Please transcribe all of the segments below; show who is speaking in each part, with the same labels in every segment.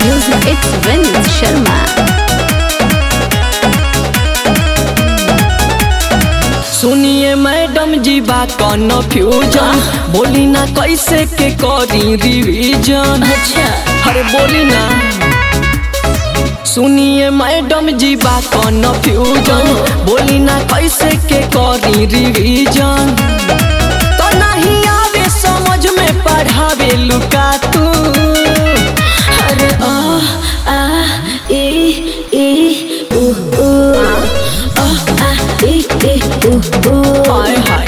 Speaker 1: music, it's Vince Sharma.
Speaker 2: सुनिए madam जी बात कन्फ्यूजन बोली ना कैसे के करी रिवीजन
Speaker 1: अच्छा
Speaker 2: अरे बोली ना सुनिए मैडम जी बात कन्फ्यूजन बोली ना कैसे के करी रिवीजन तो नहीं आवे समझ में पढ़ावे लुका तू
Speaker 1: अरे आ आ ए ए उ उ आ आ ए ए उ उ
Speaker 2: हाय हाय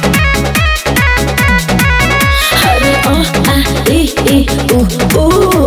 Speaker 1: अरे आ आ ए ए उ उ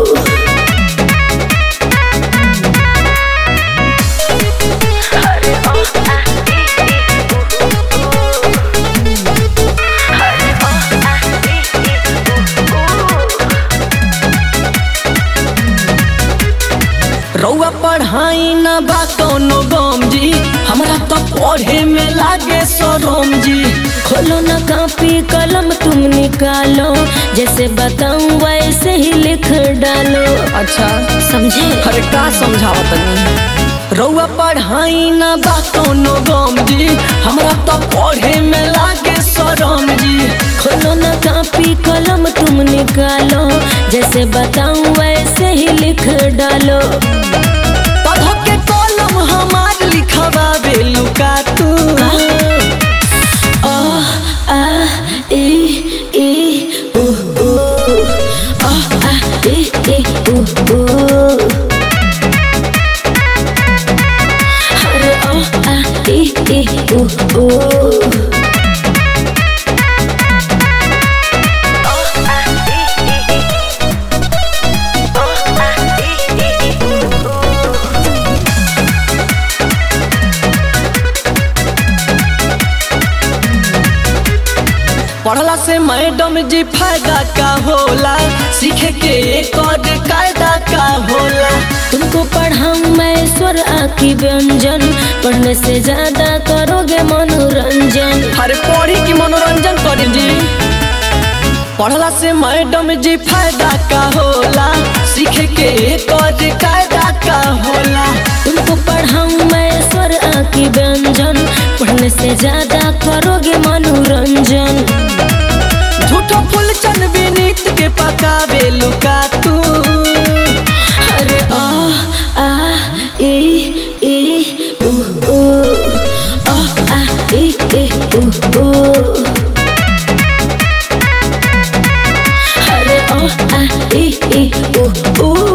Speaker 2: रउआ पढ़ाई ना बा कौनो गम जी हमरा तो पढ़े में लागे शरम जी
Speaker 1: खोलो ना कॉपी कलम तुम निकालो जैसे बताऊं वैसे ही लिख डालो
Speaker 2: अच्छा
Speaker 1: समझे
Speaker 2: अरे का समझावा तनी रउआ पढ़ाई ना बा कौनो गम जी हमरा तो पढ़े में लागे शरम जी
Speaker 1: खोलो ना कॉपी कलम तुम निकालो जैसे बताऊं वैसे ही लिख डालो
Speaker 2: पढ़ के कलम हमार लिखवा बेलुका तू
Speaker 1: आ आ ए ए उ उ आ आ ए ए उ उ अरे आ आ ए ए उ उ
Speaker 2: पढ़ला से मैडम जी फायदा का होला सीखे के एक और कायदा का होला
Speaker 1: तुमको पढ़ाऊं मैं स्वर आकी व्यंजन पढ़ने से ज्यादा करोगे मनोरंजन
Speaker 2: अरे पढ़ी की मनोरंजन करी जी पढ़ला से मैडम जी फायदा का होला सीखे के एक और कायदा का होला
Speaker 1: तुमको पढ़ाऊं मैं स्वर आकी व्यंजन पढ़ने से ज्यादा करोगे मनोरंजन
Speaker 2: झूठो फूल चन विनीत के पकावे लुका तू
Speaker 1: अरे आ आ ए ए उ उ आ आ ए ए उ उ अरे आ आ ए ए उ उ